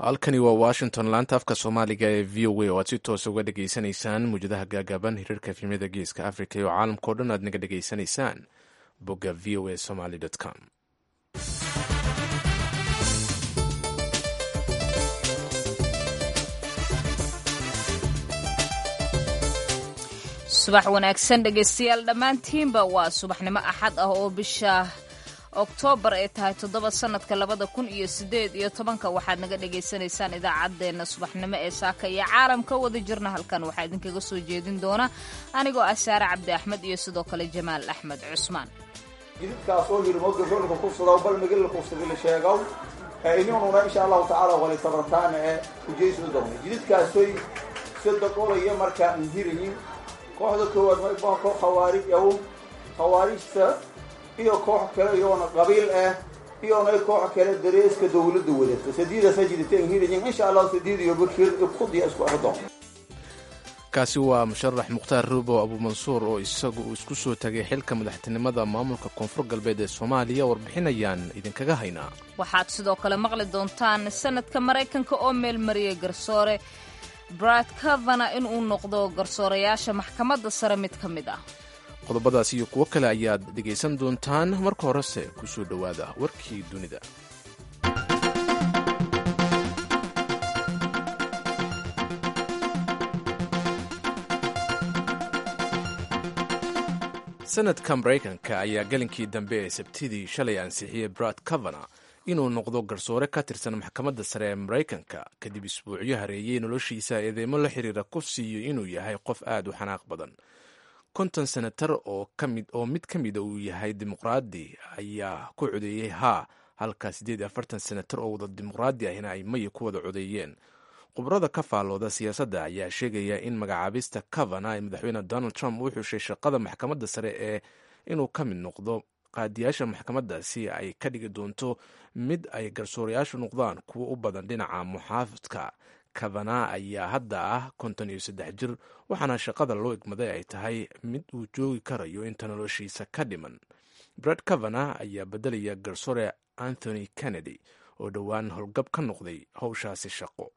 halkani waa washington laanta afka soomaaliga ee v o a oo aad si toos uga dhegaysanaysaan muwjadaha gaagaaban hiriirka efemyada geeska africa iyo caalamkao dhan aad naga dhegaysanaysaan bogga v o a somaly com subax wanaagsan dhegaystayaal dhammaantiinba waa subaxnimo axad ah oo bisha oktoobar ay tahay toddoba sanadka labada kun iyo sideed iyo tobanka waxaad naga dhagaysanaysaan idaacaddeenna subaxnimo ee saaka iyo caalamka wada jirna halkan waxaa idinkaga soo jeedin doona anigoo ah saare cabdi axmed iyo sidoo kale jamaal axmed cusmaan jididkaasoo yidhi mogaroolka kufsadaw bal migila kufsadila sheegaw inununa insha allahu tacaala wali tabartaana ee ujeysda doona jididkaasoy sadaqolaya markaa nhirayin kooxda koowaad maybaa koox khawaarij aw khawaarijta iyo koox kale iyoona qabiil ah iyona koox kale dareeska dawladda wadata sadiidaasa jidita nhirayin insha allahu sadiid iyo bakir ibkudiya isku ardoon kaasi waa musharax mukhtaar ruubow abuumansuur oo isagu uu isku soo tagay xilka madaxtinimada maamulka koonfur galbeed ee soomaaliya warbixinayaan idinkaga haynaa waxaad sidoo kale maqli doontaan sanadka maraykanka oo meelmariyay garsoore brad kavana inuu noqdo garsoorayaasha maxkamadda sare mid ka mid ah qodobadaas iyo kuwo kale ayaad dhegaysan doontaan marka horese ku soo dhowaada warkii dunida sanadka maraykanka ayaa gelinkii dambe ee sabtidii shalay ansixiyey brad kavana inuu noqdo garsoore ka tirsan maxkamadda sare ee maraykanka kadib isbuucyo hareeyey noloshiisa eedeymo la xiriira kufsiiyo inuu yahay qof aad u xanaaq badan konton senatar oo mid ka mida uu yahay dimuqraadi ayaa ku codeeyey haa halka siddeed iyo afartan senatar oo wada dimuqraadi ahina ay maya ku wada codeeyeen khubrada ka faallooda siyaasadda ayaa sheegaya in magacaabista kavana ee madaxweyne donald trump uu xushay shaqada maxkamadda sare ee inuu ka mid noqdo qaadiyaasha maxkamaddaasi ay ka dhigi doonto mid ay garsoorayaashu noqdaan kuwo u badan dhinaca muxaafidka kavana ayaa hadda ah konton iyo saddex jir waxaana shaqada loo igmaday ay tahay mid uu joogi karayo inta noloshiisa ka dhiman brad kavana ayaa beddelaya garsoore anthony kennedy oo dhowaan howlgab ka noqday howshaasi shaqo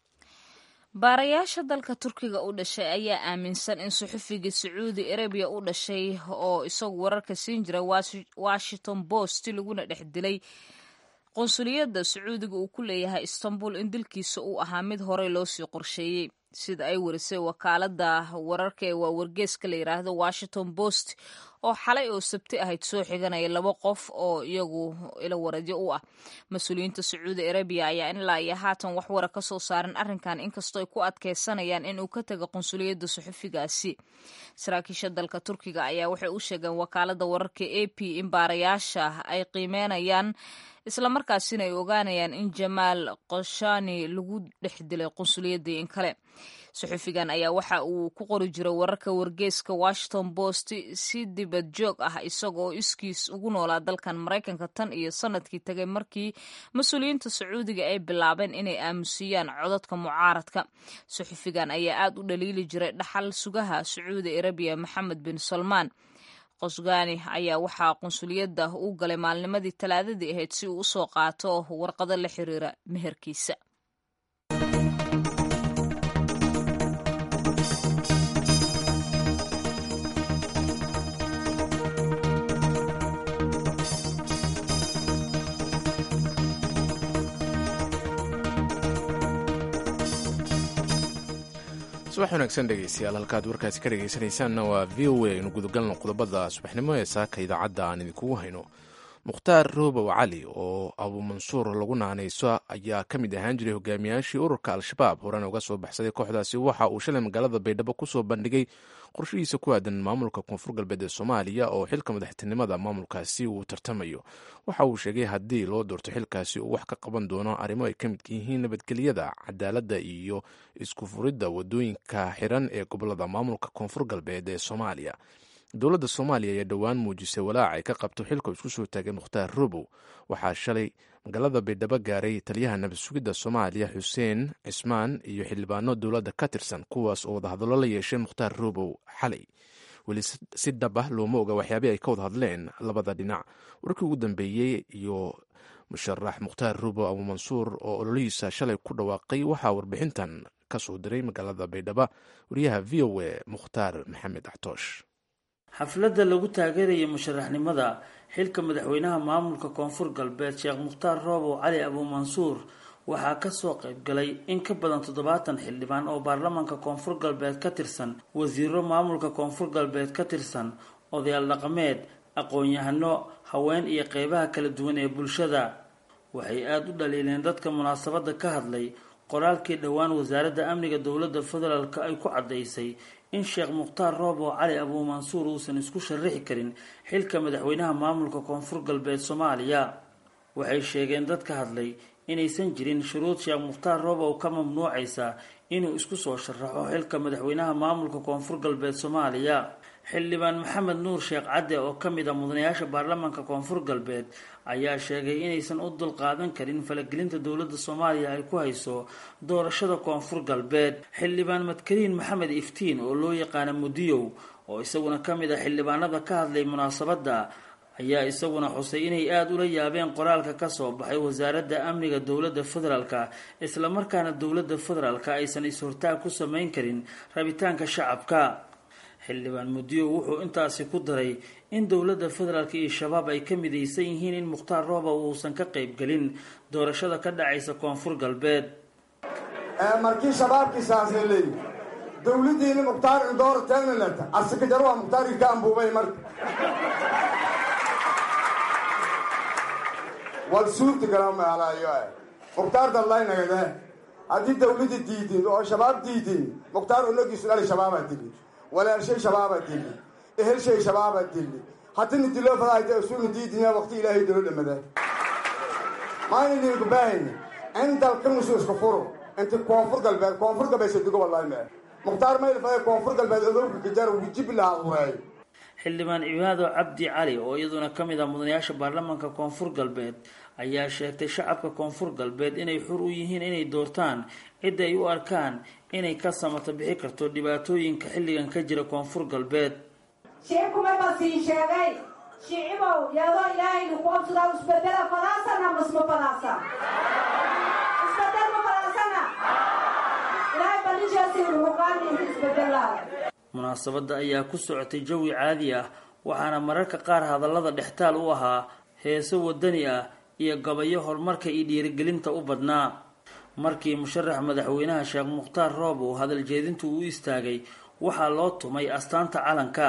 baarayaasha dalka turkiga u dhashay ayaa aaminsan in suxufigii sacuudi arabiya u dhashay oo isagu wararka siin jira washington post laguna dhex dilay qunsuliyadda sacuudiga uu ku leeyahay istanbul in dilkiisa uu ahaa mid horey loo sii qorsheeyey sida ay warisay wakaalada wararka ee waa wargeeska la yidhaahdo washington post oo xalay oo sabti ahayd soo xiganaya laba qof oo iyagu ila waradyo u ah mas-uuliyiinta sacuudi arabiya ayaa ilaa iyo haatan wax wara ka soo saaran arrinkan inkastoo ay ku adkeysanayaan inuu ka taga qunsuliyadda suxufigaasi saraakiisha dalka turkiga ayaa waxay u sheegeen wakaalada wararka a p in baarayaasha ay qiimeynayaan islamarkaasina ay ogaanayaan in jamaal koshani lagu dhex dilay qunsuliyadii in kale suxufigan ayaa waxa uu ku qori jiray wararka wargeeska washington post si dibad joog ah isagoo iskiis ugu noolaa dalkan maraykanka tan iyo sanadkii tagay markii mas-uuliyiinta sacuudiga ay bilaabeen inay aamusiyaan codadka mucaaradka suxufigan ayaa aad u dhaliili jiray dhaxal sugaha sacuudi arabiya maxamed bin salmaan qosgani ayaa waxaa qunsuliyadda u galay maalnimadii talaadadii ahayd si uu usoo qaato warqado la xiriira meherkiisa subax wanaagsan dhegeystayaal halkaad warkaasi ka dhegeysanaysaanna waa v o a aynu gudagalno qodobada subaxnimo ee saaka idaacadda aan idinkugu hayno mukhtaar roobow cali oo abuumansuur lagu naanayso ayaa ka mid ahaan jiray hogaamiyaashii ururka al-shabaab horena uga soo baxsaday kooxdaasi waxa uu shalay magaalada baydhabo kusoo bandhigay qorshihiisa ku aadan maamulka koonfur galbeed ee soomaaliya oo xilka madaxtinimada maamulkaasi uu tartamayo waxa uu sheegay haddii loo doorto xilkaasi uu wax ka qaban doono arrimo ay ka mid yihiin nabadgelyada cadaaladda iyo isku furidda wadooyinka xiran ee gobolada maamulka koonfur galbeed ee soomaaliya dowladda soomaaliya ayaa dhowaan muujisay walaac ay ka qabto xilka isku soo taagay mukhtaar robow waxaa shalay magaalada baydhabo gaaray taliyaha nabad sugidda soomaaliya xuseen cismaan iyo xildhibaano dowladda ka tirsan kuwaas oo wadahadallo la yeeshay mukhtaar robow xalay weli si dhab ah looma oga waxyaabih ay ka wada hadleen labada dhinac warkii ugu dambeeyey iyo musharax mukhtaar rubo abu mansuur oo ololihiisa shalay ku dhawaaqay waxaa warbixintan ka soo diray magaalada baydhabo wariyaha v o a mukhtaar maxamed axtoosh xafladda lagu taageerayay musharaxnimada xilka madaxweynaha maamulka koonfur galbeed sheekh mukhtaar roobow cali abuu mansuur waxaa kasoo qaybgalay in ka badan toddobaatan xildhibaan oo baarlamaanka koonfur galbeed ka tirsan wasiiro maamulka koonfur galbeed ka tirsan odayaal dhaqameed aqoon-yahano haween iyo qeybaha kala duwan ee bulshada waxay aada u dhaliileen dadka munaasabadda ka hadlay qoraalkii dhowaan wasaaradda amniga dowladda federaalk ay ku caddaysay in sheekh mukhtaar roobow cali abuu mansuur uusan isku sharixi karin xilka madaxweynaha maamulka koonfur galbeed soomaaliya waxay sheegeen dadka hadlay inaysan jirin shuruud sheekh mukhtaar roobow ka mamnuucaysa inuu isku soo sharaxo xilka madaxweynaha maamulka koonfur galbeed soomaaliya xildhibaan maxamed nuur sheekh cadde oo ka mid a mudanayaasha baarlamaanka koonfur galbeed ayaa sheegay inaysan u dulqaadan karin falagelinta dowladda soomaaliya ay ku hayso doorashada koonfur galbeed xildhibaan madkariin maxamed iftiin oo loo yaqaana mudiyow oo isaguna ka mid a xildhibaanada ka hadlay munaasabadda ayaa isaguna xusay inay aada ula yaabeen qoraalka kasoo baxay wasaaradda amniga dowladda federaalka islamarkaana dowladda federaalka aysan is-hortaag ku sameyn karin rabitaanka shacabka xildhibaan mudiyo wuxuu intaasi ku daray in dowladda federaalk iyo shabaab ay ka midaysan yihiin in mukhtaar roobow uusan ka qaybgelin doorashada ka dhacaysa koonfur galbeed markii shabaabkii saasay leeyihi dowladdiini mukhtaar indoor tegnalata asikajaro waa mukhtaarkii ka ambuubay marka wal suurti gala maalayo mukhtaar dallaynagade haddii dawladda diidin oo shabaab diidin mukhtaar unagiisu dhali shabaabaa dili walaalshay shabaabaa dili ehelshay shabaabaa dili haddina diloo fadaayta isuuna diidina waqti ilaahay dalo dhamada maayna idinku baahayni in dalkanusu isku furo inti koonfur galbeed koonfur galbeed sadigo wallahi mee mukhtaar mayl faday koonfur galbeed odowga gajar wujib lahaa ureey xildhibaan cibaado cabdi cali oo iyaduna ka mid ah mudanayaasha baarlamaanka koonfur galbeed ayaa sheegtay shacabka koonfur galbeed inay xur u yihiin inay doortaan cidda ay u arkaan inay ka samato bixi karto dhibaatooyinka xilligan ka jira koonfur galbeed sheekuma ma sii sheegay shicibow yadoo ilaahaynu ku obsadaa isbedela fadaasana masma fadaasa isbedel ma fadaasana ilaahay balishaasiinu muqaaninka isbedelaa munaasabadda ayaa ku socotay jawi caadi ah waxaana mararka qaar hadallada dhextaal u ahaa heeso wadani ah iyo gabayo horumarka iyo dhiirigelinta u badnaa markii musharax madaxweynaha sheekh mukhtaar roob uu hadal jeedintu u istaagay waxaa loo tumay astaanta calanka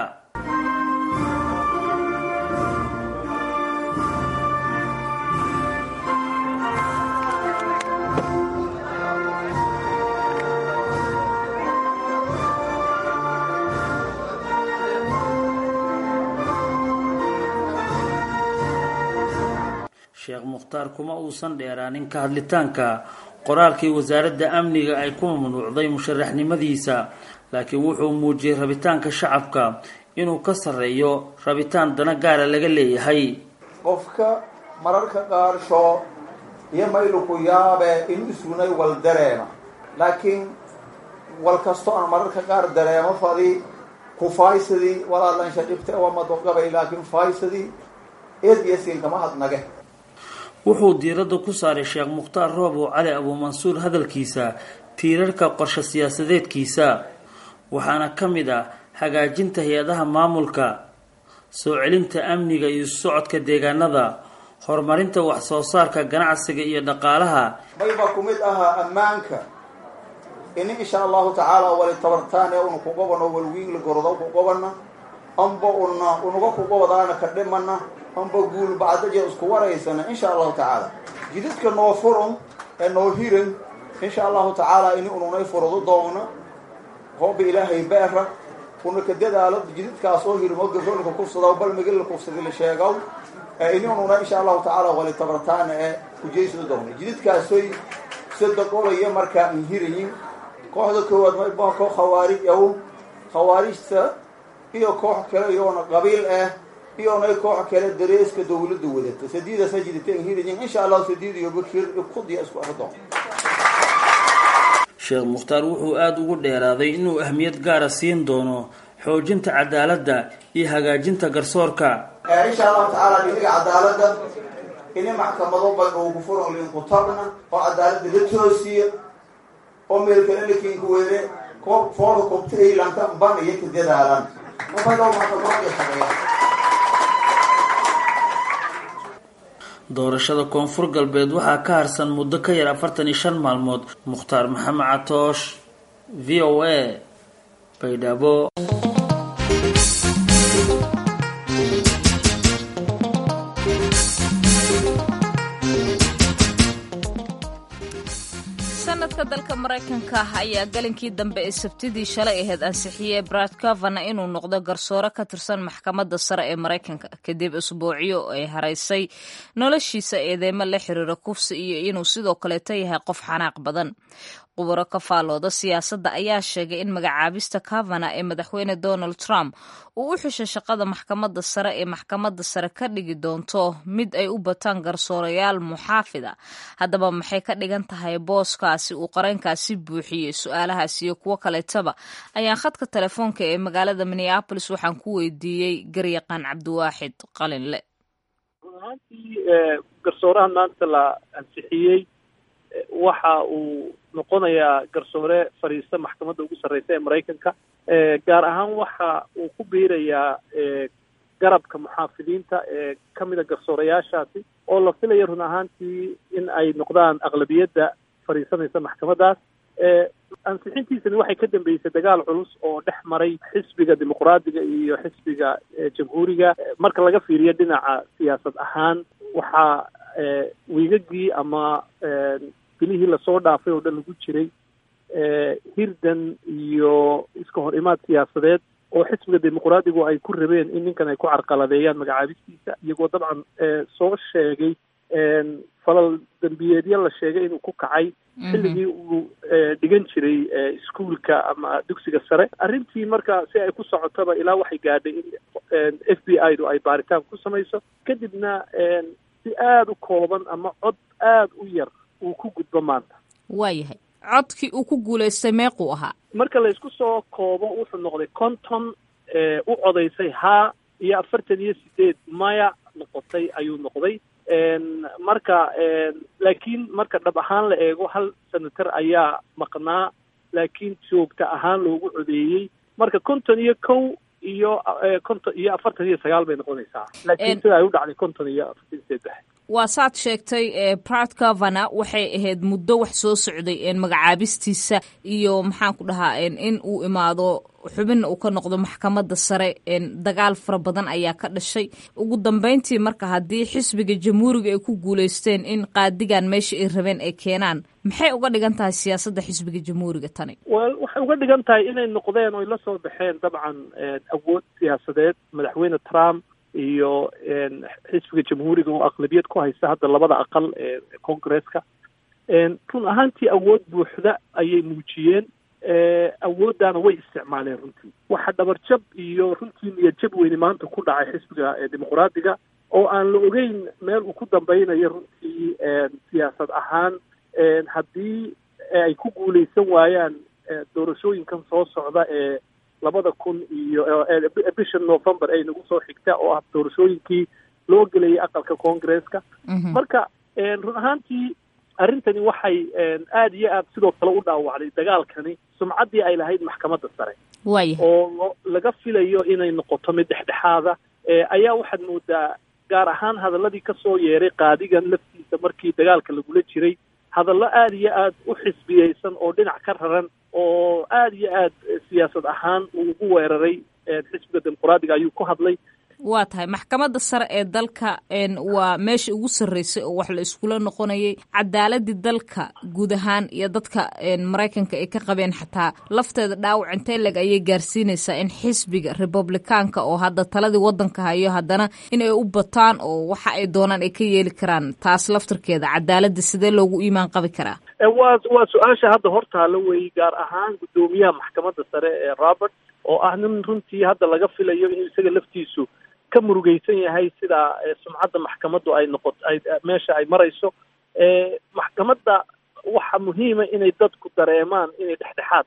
sheekh mukhtaar kuma uusan dheeraanin ka hadlitaanka qoraalkii wasaaradda amniga ay ku mamnuucday musharaxnimadiisa laakiin wuxuu muujiyey rabitaanka shacabka inuu ka sarreeyo rabitaan dana gaara laga leeyahay qofka mararka qaarsho iyo mayluku yaabe inu isgunay wal dareema laakiin wal kasto aan mararka qaar dareemo fadi ku faaysadii walaallansha dhibta wamadogabay laakiin faaysadii eedyasin kama hadnage wuxuu diiradda ku saaray sheekh mukhtaar roobow cali abuu mansuur hadalkiisa tiirarka qorshe siyaasadeedkiisa waxaana ka mid ah hagaajinta hay-adaha maamulka soo celinta amniga iyo socodka deegaanada horumarinta wax soo saarka ganacsiga iyo dhaqaalaha mayba ku mid ahaa ammaanka ini insha allahu tacaala wali tabartaan ee unu kuqobano walwiigla gorodo kuqobana amba una unuga kuqobadaana ka dhimana amba guul bacdaje isku waraysana insha allahu tacaala jididka noo furan ee noo hiran insha allahu tacaala ini ununay furado doona hooba ilaahay beera una ka dadaalo jididkaas oo hirmo garoolka kufsada bal migila kufsada la sheegaw ini ununa insha allahu tacaala wali tabartaana ee ujeysada doona jididkaasoy sadaqolaya markaa an hirayin kooxda koowaad mayba koox khawaarij aw khawaarijta iyo koox kale iyoona qabiil ah iyonay koox kale dareeska dawladda wadata sadiidaasa jidita an hirayin insha allahu sadiid iyo bakir ibkudiya isku ardo sheekh mukhtaar wuxuu aada ugu dheeraaday inuu ahmiyad gaara siin doono xoojinta cadaaladda iyo hagaajinta garsoorka insha allahu tacaala dhiniga cadaaladda ini maxkamado badhowgu furan linku tabna oo cadaalada la toosiya oo meelkale lakinka were foolka kobtailanka ban iyo ka dadaalan mabadhow maxkamado shaqeeya doorashada koonfur galbeed waxaa ka harsan muddo ka yar afartan iyo shan maalmood mukhtaar maxamed catoosh v o a baydhabo sanadka dalka maraykanka ayaa galinkii dambe ee sabtidii shalay ahayd ansixiyey brad cavana inuu noqdo garsoore ka tirsan maxkamadda sare ee maraykanka kadib isbuucyo ay haraysay noloshiisa eedeymo la xiriira kufsi iyo inuu sidoo kaleeto yahay qof xanaaq badan qubaro ka faalooda siyaasadda ayaa sheegay in magacaabista cavana ee madaxweyne donald trump uu u xushay shaqada maxkamadda sare ee maxkamadda sare ka dhigi doonto mid ay u bataan garsoorayaal muxaafida haddaba maxay ka dhigan tahay booskaasi uu qarankaasi buuxiyey su-aalahaas iyo kuwo kaleetaba ayaan khadka telefoonka ee magaalada minneabolis waxaan ku weydiiyey garyaqaan cabdiwaaxid qalinle ahaantii garsoorahan maanta la ansixiyey waxa uu noqonayaa garsoore fadhiista maxkamadda ugu sarreysa ee maraykanka gaar ahaan waxa uu ku biirayaa garabka muxaafidiinta ee ka mida garsoorayaashaasi oo la filaya run ahaantii in ay noqdaan aqlabiyadda fadhiisanaysa maxkamaddaas ansixintiisani waxay ka dambeysay dagaal culus oo dhex maray xisbiga dimuqraadiga iyo xisbiga jamhuuriga marka laga fiiriyo dhinaca siyaasad ahaan waxaa wiigagii ama bilihii lasoo dhaafay oo dhan lagu jiray hirdan iyo iska hor imaad siyaasadeed oo xisbiga dimuqraadigu ay ku rabeen in ninkan ay ku carqaladeeyaan magacaabistiisa iyagoo dabcan soo sheegay falal dembiyeedyo la sheegay inuu ku kacay xilligii uu dhigan jiray iskuolka ama dugsiga sare arrintii marka si ay ku socotaba ilaa waxay gaadhay in f b i du ay baaritaan ku samayso kadibna si aada u kooban ama cod aada u yar uu ku gudbo maanta waayahay codkii uu ku guulaystay meequu ahaa marka laysku soo koobo wuxuu noqday konton u codaysay haa iyo afartan iyo sideed maya noqotay ayuu noqday marka laakiin marka dhab ahaan la eego hal senator ayaa maqnaa laakiin joogta ahaan loogu codeeyey marka konton iyo kow iyo konton iyo afartan iyo sagaal bay noqonaysaa laakiin sida ay u dhacday konton iyo afartan iyo saddex waa saad sheegtay brad cavana waxay ahayd muddo wax soo socday magacaabistiisa iyo maxaan ku dhahaa in uu imaado xubinna uu ka noqdo maxkamadda sare dagaal fara badan ayaa ka dhashay ugu dambeyntii marka haddii xisbiga jamhuuriga ay ku guulaysteen in qaadigan meesha ay rabeen ay keenaan maxay uga dhigan tahay siyaasadda xisbiga jamhuuriga tani wel waxay uga dhigan tahay inay noqdeen oy la soo baxeen dabcan awood siyaasadeed madaxweyne trump iyo xisbiga jamhuuriga oo aqlabiyad ku haysta hadda labada aqal ee congresska run ahaantii awood buuxda ayay muujiyeen awooddaana way isticmaaleen runtii waxa dhabarjab iyo runtii niyadjab weyne maanta ku dhacay xisbiga dimuqraadiga oo aan la ogeyn meel uu ku dambeynayo runtii siyaasad ahaan haddii ay ku guuleysan waayaan doorashooyinkan soo socda ee labada kun iyo bisha november ay nagu soo xigta oo ah doorashooyinkii loo gelayay aqalka congresska marka run ahaantii arrintani waxay aada iyo aad sidoo kale u dhaawacday dagaalkani sumcaddii ay lahayd maxkamadda sare waaya oo laga filayo inay noqoto mid dhexdhexaada ayaa waxaad moodaa gaar ahaan hadaladii kasoo yeeray qaadigan laftiisa markii dagaalka lagula jiray hadallo aada iyo aad u xisbiyeysan oo dhinac ka raran oo aada iyo aad siyaasad ahaan uu ugu weeraray xisbiga dimuqraadiga ayuu ku hadlay waa tahay maxkamadda sare ee dalka waa meesha ugu sarreysay oo wax la iskula noqonayay cadaaladii dalka guud ahaan iyo dadka maraykanka ay ka qabeen xataa lafteeda dhaawac intee leg ayay gaarsiinaysaa in xisbiga republikaanka oo hadda taladii waddanka hayo haddana inay u bataan oo waxa ay doonaan ay ka yeeli karaan taas laftarkeeda cadaaladda sidee loogu iimaan qabi karaa waa waa su-aasha hadda hortaala weeye gaar ahaan guddoomiyaha maxkamadda sare ee robert oo ah nin runtii hadda laga filayo inuu isaga laftiisu ka murugeysan yahay sida sumcadda maxkamaddu ay noqot ay meesha ay marayso maxkamadda waxa muhiima inay dadku dareemaan inay dhexdhexaad tahay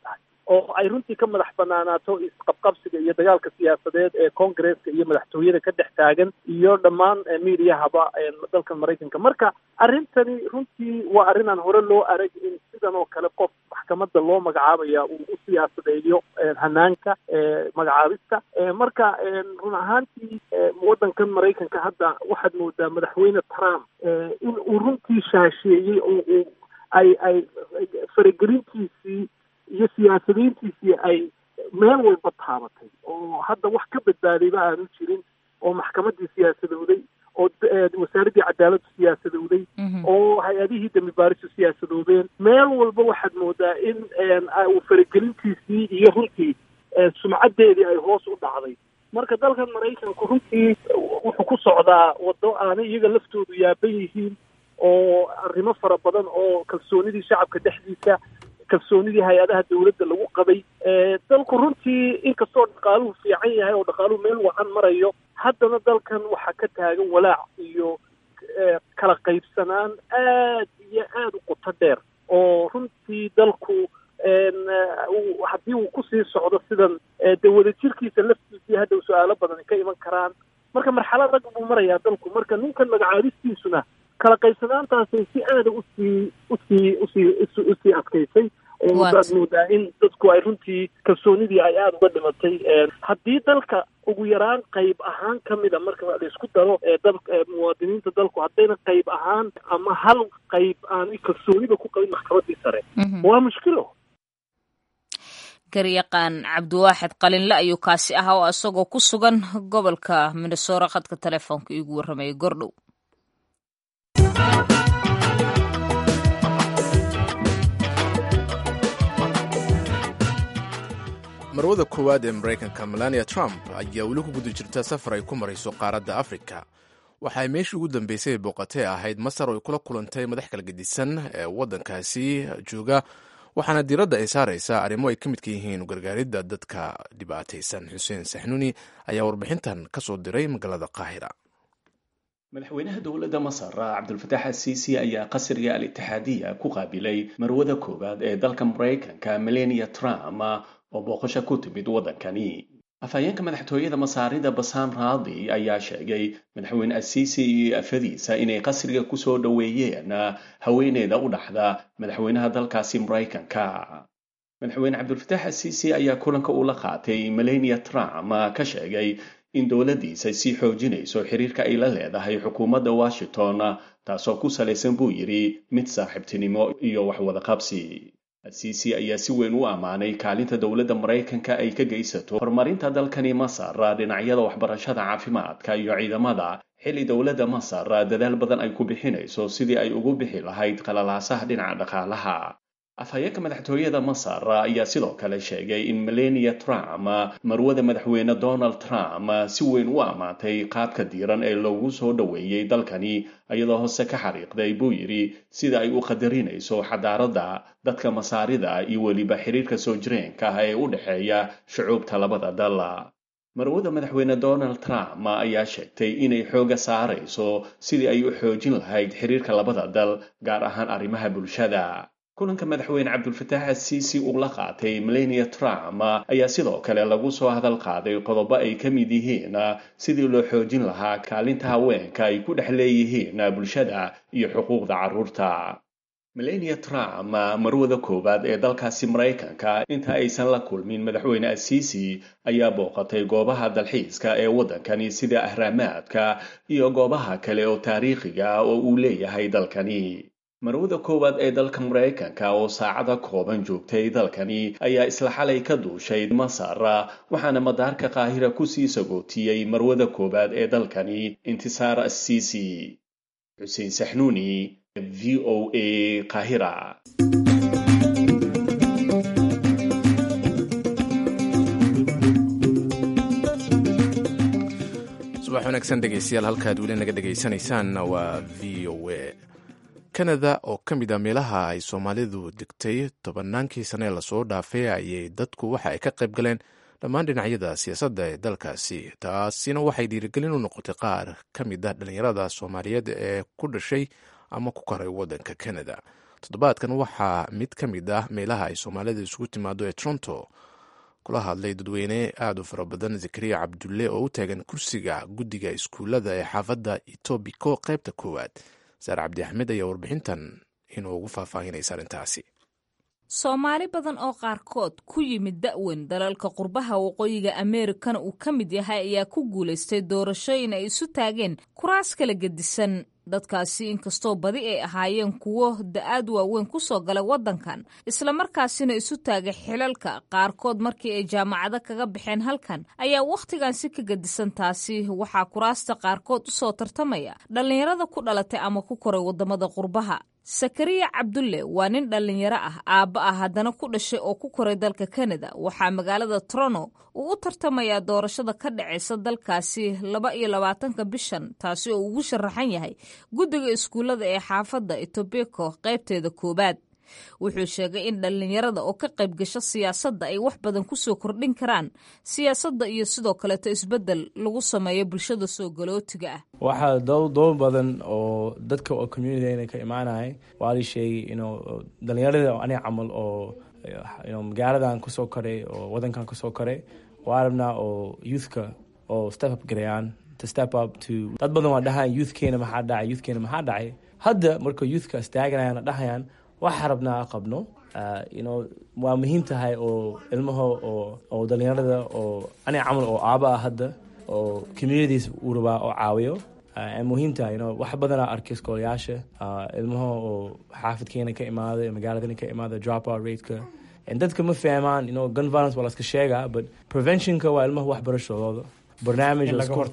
oo ay runtii ka madax banaanaato isqabqabsiga iyo dagaalka siyaasadeed ee congaresska iyo madaxtooyada ka dhex taagan iyo dhammaan miidiyahaba dalka maraykanka marka arrintani runtii waa arrin aan hore loo arag in sidan oo kale qof maxkamadda loo magacaabaya uu u siyaasadeeyo hanaanka magacaabista marka run ahaantii waddankan maraykanka hadda waxaad moodaa madaxweyne trump in uu runtii shaasheeyey oo uu ay ay faragelintiisii iyo siyaasadiintiisii ay meel walba taabatay oo hadda wax ka badbaadayba aanu jirin oo maxkamaddii siyaasadowday oo wasaaraddii cadaaladdu siyaasadowday oo hay-adihii dambi baaristu siyaasadoobeen meel walba waxaad moodaa in uu faragelintiisii iyo runtii sumcaddeedii ay hoos u dhacday marka dalkan maraykanku runtii wuxuu ku socdaa waddo aanay iyaga laftoodu yaaban yihiin oo arrimo fara badan oo kalsoonidii shacabka dhexdiisa kalsoonidii hay-adaha dawladda lagu qabay dalku runtii inkastoo dhaqaaluhu fiican yahay oo dhaqaaluhu meel wacan marayo haddana dalkan waxaa ka taagan walaac iyo kala qaybsanaan aad iyo aad u qoto dheer oo runtii dalku haddii uu kusii socdo sidan dee wadajirkiisa laftiisii hadda su-aalo badan ka iman karaan marka marxalad rag buu marayaa dalku marka ninkan magacaabistiisuna kala qaybsanaantaasay si aada usii usii usii usii adkaysay oo aad moodaa in dadku ay runtii kalsoonidii ay aada uga dhimatay haddii dalka ugu yaraan qayb ahaan ka mida marka la isku daro dal muwaadiniinta dalku haddayna qayb ahaan ama hal qayb aanay kalsooniba ku qabin maxkamaddii sare waa mushkilo garyaqaan cabdiwaaxid qalinle ayuu kaasi ahaa oo isagoo ku sugan gobolka minnesora khadka telefoonka iigu warramayay gordhow marwada koowaad ee maraykanka melania trump ayaa weli ku guda jirta safar ay ku marayso qaaradda afrika waxa ay meeshii ugu dambeysay booqatay ahayd masar oo ay kula kulantay madax kala gedisan ee waddankaasi jooga waxaana diiradda ay saaraysaa arrimo ay ka midka yihiin gargaaridda dadka dhibaataysan xuseen saxnuuni ayaa warbixintan ka soo diray magaalada qaahira madaxweynaha dowladda masar cabdulfataax asiisi ayaa qasriga al-itixaadiya ku qaabilay marwada koowaad ee dalka maraykanka melania trump oo booqasho ku timid waddankani afhayeenka madaxtooyada masaarida basaan raadi ayaa sheegay madaxweyne asiisi iyo afadiisa inay qasriga kusoo dhoweeyeen haweeneyda u dhaxda madaxweynaha dalkaasi maraykanka madaxweyne cabdulfataax asiisi ayaa kulanka ula qaatay melania trump ka sheegay in dowladdiisa sii xoojinayso xiriirka ay la leedahay xukuumadda washington taasoo ku salaysan buu yidhi mid saaxiibtinimo iyo waxwadaqabsi asiisi ayaa si weyn u ammaanay kaalinta dowladda maraykanka ay ka geysato horumarinta dalkani masar dhinacyada waxbarashada caafimaadka iyo ciidamada xilli dowladda masar dadaal badan ay ku bixinayso sidii ay ugu bixi lahayd qalalaasaha dhinaca dhaqaalaha afhayeenka madaxtooyada masar ayaa sidoo kale sheegay in melania trump marwada madaxweyne donald trump si weyn u ammaantay qaabka diiran ee loogu soo dhoweeyey dalkani iyadoo hoose ka xariiqday buu yidhi sida ay u qadarinayso xadaaradda dadka masaarida iyo weliba xiriirka soo jireenka ah ee u dhexeeya shucuubta labada dal marwada madaxweyne donald trump ayaa sheegtay inay xooga saarayso sidii ay u xoojin lahayd xiriirka labada dal gaar ahaan arrimaha bulshada kulanka madaxweyne cabdulfataax asiisi uu la qaatay melania trump ayaa sidoo kale lagu soo hadal qaaday qodobo ay ka mid yihiin sidii loo xoojin lahaa kaalinta haweenka ay ku dhex leeyihiin bulshada iyo xuquuqda carruurta melania trump marwada koowaad ee dalkaasi maraykanka inta aysan la kulmin madaxweyne asiisi ayaa booqatay goobaha dalxiiska ee waddankani sida ahraamaadka iyo goobaha kale oo taariikhiga oo uu leeyahay dalkani marwada koowaad ee dalka maraykanka oo saacada kooban joogtay dalkani ayaa isla xalay ka duushay masar waxaana madaarka qaahira kusii sagootiyey marwada koowaad ee dalkani intisaar assiisi xuseen saxnuuni v o a qaahira subax wanaagsan dhegeystayaal halkaad weli naga dhegeysanaysaanna waa v o a kanada oo ka mid a meelaha ay soomaalidu degtay tobannaankii sane lasoo dhaafay ayay dadku waxa ay ka qayb galeen dhammaan dhinacyada siyaasadda ee dalkaasi taasina waxay dhiirigelin u noqotay qaar ka mid ah dhallinyarada soomaaliyeed ee ku dhashay ama ku koray waddanka kanada toddobaadkan waxaa mid ka mid ah meelaha ay soomaalida isugu timaado ee toronto kula hadlay dadweyne aada u fara badan zakariya cabdulle oo u taagan kursiga guddiga iskuullada ee xaafadda etobiko qaybta koowaad saare cabdi axmed ayaa warbixintan inuu ugu faahfaahinaysa arrintaasi soomaali badan oo qaarkood ku yimid da'weyn dalalka qurbaha waqooyiga ameerikana uu ka mid yahay ayaa ku guulaystay doorashooyin ay isu taageen kuraas kala gedisan dadkaasi inkastoo badi ay ahaayeen kuwo da-aad waaweyn ku soo galay waddankan islamarkaasina isu taagay xilalka qaarkood markii ay jaamacado kaga baxeen halkan ayaa wakhtigan si ka gedisan taasi waxaa kuraasta qaarkood u soo tartamaya dhallinyarada ku dhalatay ama ku koray waddamada qurbaha sakariya cabdulle waa nin dhallinyaro ah aabba ah haddana ku dhashay oo ku koray dalka kanada waxaa magaalada trono uu u tartamayaa doorashada ka dhacaysa dalkaasi laba iyo labaatanka bishan taasi oo ugu sharaxan yahay guddiga iskuullada ee xaafadda etobeko qaybteeda koowaad wuxuu sheegay in dhallinyarada oo ka qayb gasho siyaasadda ay wax badan ku soo kordhin karaan siyaasadda iyo sidoo kaleeto isbeddel lagu sameeyo bulshada soo galootiga ah waxaa doob badan oo dadka oo communitygana ka imaanaya waa la sheegay inu dhallinyarada aniga camal oo magaaladan kusoo koray oo wadankan kusoo koray waa rabnaa oo youthka oo step up garayaan to step up to dad badan waa dhahayan youthkeena maxaa dhacay youthkeena maxaa dhacay hadda marka youthka istaaganayaan dhahayaan waxaa rabnaa qabno you waa muhiim tahay oo ilmaha oo dhalinyarada oo aniga camal oo aaba ah hadda oo communities uu rabaa oo caawiyo muhiim tahay wax badanaa arkay iskoolayaasha ilmaha oo xaafidkeena ka imaada magaaladana ka imaada dropout rateka dadka ma fahmaan gun violence waa laska sheegaa but preventionka waa ilmaha waxbarashadooda barnaamij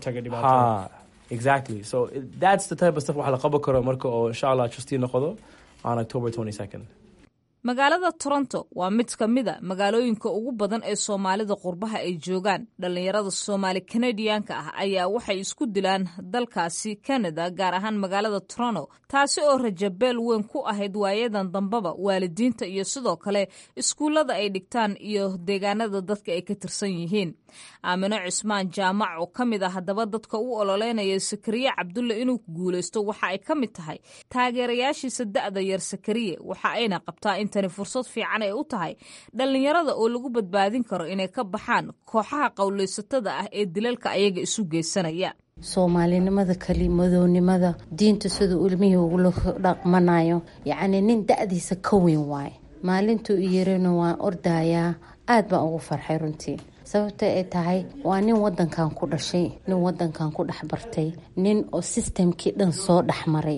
ha exactly so that's the type of stuff wax la qaban karo marka oo insha allah trustee noqdo on october 22nd magaalada toronto waa mid ka mid a magaalooyinka ugu badan ee soomaalida qurbaha ay joogaan dhallinyarada soomaali kanadiyaanka ah ayaa waxay isku dilaan dalkaasi canada gaar ahaan magaalada toronto taasi oo rajabeel weyn ku ahayd waayadan dambaba waalidiinta iyo sidoo kale iskuullada ay dhigtaan iyo deegaanada dadka ay ka tirsan yihiin aamino cismaan jaamac oo ka mid ah haddaba dadka u ololeynaya sakariye cabdulle inuu guulaysto waxa ay ka mid tahay taageerayaashiisa da'da yar sakariye waxa ayna qabtaa intani fursad fiican ay u tahay dhallinyarada oo lagu badbaadin karo inay ka baxaan kooxaha qowlaysatada ah ee dilalka ayaga isu geysanaya soomaalinimada kelimadownimada diinta siduu ilmihii ugula dhaqmanayo yacni nin da-diisa ka weyn waaye maalintuu i yarina waan ordayaa aad baan ugu farxay runtii sababta ay tahay waa nin wadankan ku dhashay nin wadankan ku dhex bartay nin oo sistemkii dhan soo dhexmaray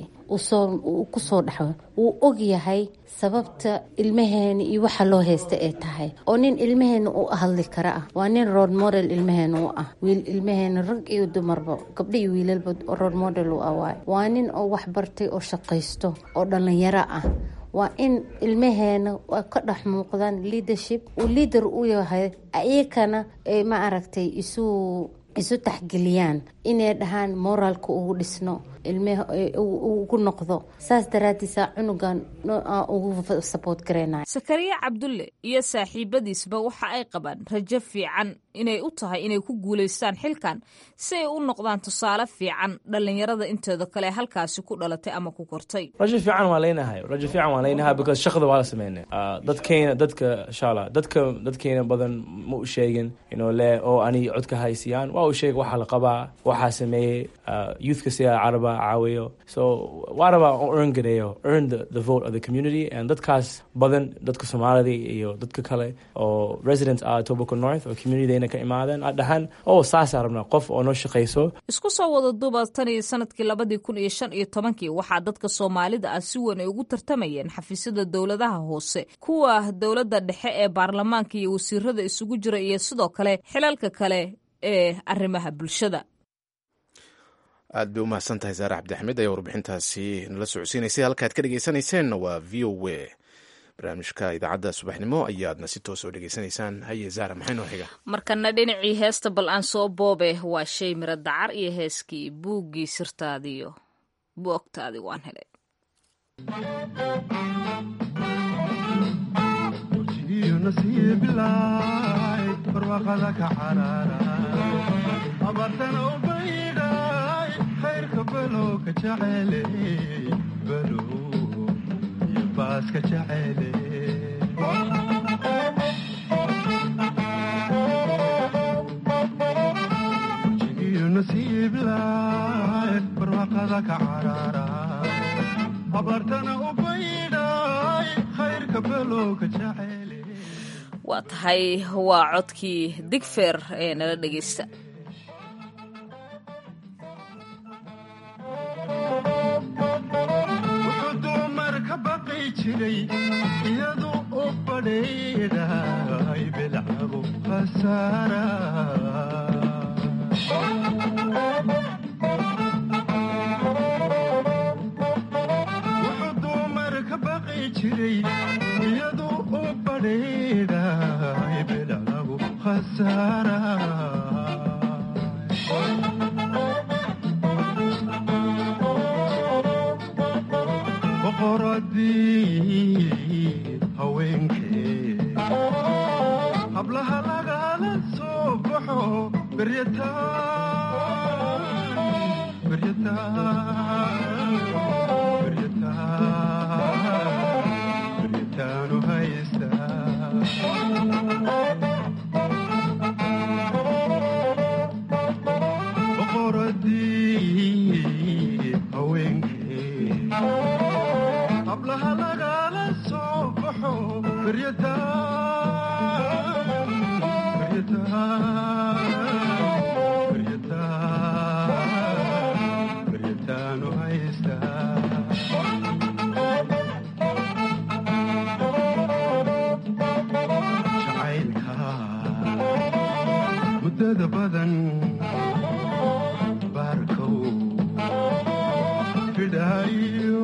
kusoo dhex wuu og yahay sababta ilmaheena iyo waxa loo haysta ay tahay oo nin ilmaheena u hadli kara ah waa nin road model ilmaheena u ah wiil ilmaheena rag iyo dumarba gabdho iyo wiilalba road model u ah waay waa nin oo waxbartay oo shaqaysto oo dhalinyaro ah waa in ilmaheena ka dhex muuqdaan leadership uu leader u yahay iyakana ay ma aragtay isu isu taxgeliyaan inay dhahaan moraalka ugu dhisno ilmah ugu noqdo saas daraadiisa cunugan ugu saboot gareynayo sakariya cabdulle iyo saaxiibadiisba waxa ay qabaan rajo fiican inay u tahay inay ku guulaystaan xilkan si ay u noqdaan tusaale fiican dhallinyarada inteeda kale halkaasi ku dhalatay ama ku kortay rajo fiican waan leynahay rajo fiican waan leynahay because shaqada waa la sameynay dadkeena dadka insha allah dadka dadkeena badan ma u sheegin inuu le oo ani codka haysiyaan waa u sheeg waxaa la qabaa waxaa sameeyey youthka sida caraba caawiyo so waa rabaa earn gareeyo earn the, the vote of the community and dadkaas badan dadka soomaalida iyo dadka kale oo residents ah tobacco north oo communitydayna ka imaadeen a dhahaan oo saasaa rabnaa qof oo noo shaqayso isku soo wada duuba tan iyo sanadkii labadii kun iyo shan iyo tobankii waxaa dadka soomaalida ah si weyn ay ugu tartamayeen xafiisyada dowladaha hoose kuwa dowladda dhexe ee baarlamaanka iyo wasiirada isugu jira iyo sidoo kale xilalka kale ee arrimaha bulshada aad bay u mahadsan tahay saare cabdixmed ayaa warbixintaasi nala socodsiinaysay halkaad ka dhegeysaneyseen waa v o w barnaamijka idaacadda subaxnimo ayaadna si toos oo dhegeysanaysaan haye zaara maxay noo xiga markana dhinacii heesta bal aan soo boobe waa shay miro dacar iyo heeskii buuggii sirtaadiyo buogtaadi waan helay baaska jacele jigiyo nasiib laay barwaaqada ka carara abaartana u baydhay khayrka belowka jacele waa tahay waa codkii digfeer ee nala dhegaysta wuxuu dumar ka baqi jiray iyadu u badheedhay bilcabo khasaara wuxuu dumar ka baqi jiray iyadu u badheedhay bilcabo khasaara boqoradii haweenkee hablaha lagala soo baxo beryataan beryataan beryataan beryataanu haystaa boqoradii haweenkee hablaha lagala soo baxo beryataan beryataan beryataan beryataanu haystaa jacaylka muddada badan baarkow fidhaayo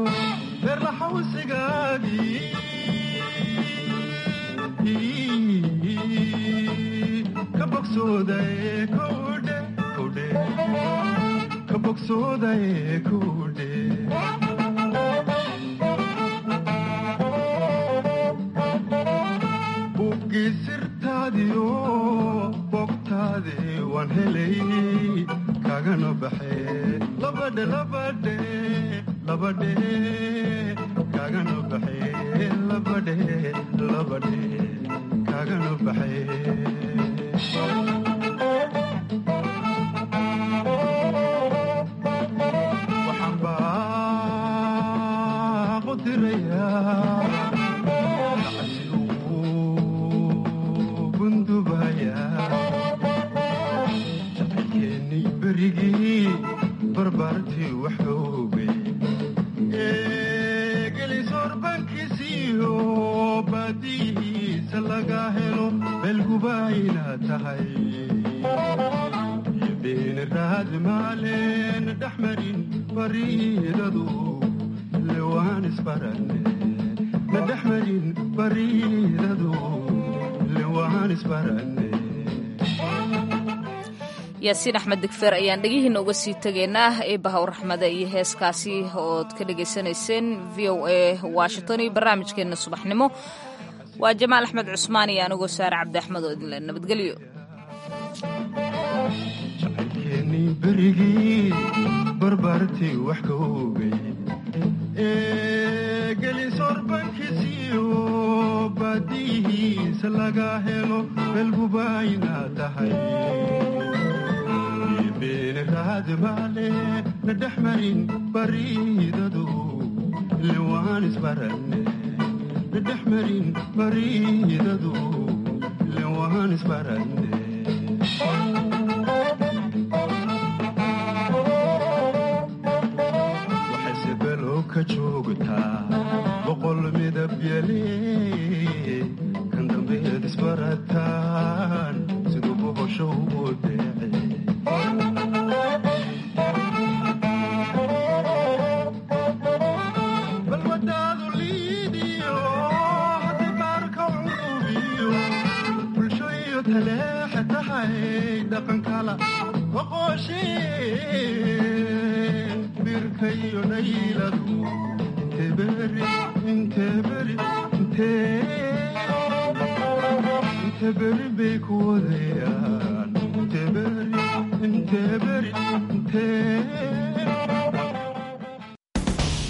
berlaxawsigaagii ka bogsoodaye kowdhe kowdhe ka bogsoodaye kowdhe buggii sirtaadiyo bogtaadi waan helay kagana baxe labadhe labadhe labadhe kagana baxe labadhe labadhe kagana baxe waxaan baaqu dirayaa jacaylkeennii berigii barbaartii waxooge gelisoorbankiisiiyo baadiyihiisa laga helo beelgubayna tahay iyo beeni raad maaleen dhex marin bariidadu lewaan isbarane na dhex marin bariidadu lewaan isbarane yaasiin axmed digfeer ayaan dhegihiina uga sii tegaynaa eebahaw raxmada iyo heeskaasi ood ka dhegaysanayseen v o a washington iyo barnaamijkeenna subaxnimo waa jamaal axmed cusmaan iyo anigoo saare cabdi axmed oo idinle nabadgelyo jacaylkeennii berigii barbaartii wax ka ogay ee gelisoorbankiisiyo baadiyihiisa laga helo beelgubayna tahay beeni raad maale na dhex marin bariidadu lewaan isbarane na dhex marin bariidadu lewaan isbarane waxayse below ka joogtaa boqol midab yale kan dambeed isbarataan siduu boqosho u deece balwadaadu liidiyo haddii baarka curubiyo bulsho iyo taleexa tahay dhaqankala boqosheen birka iyo nayladu inteberi inteberi inteberi bay ku wadayaan inteberi inteberi intee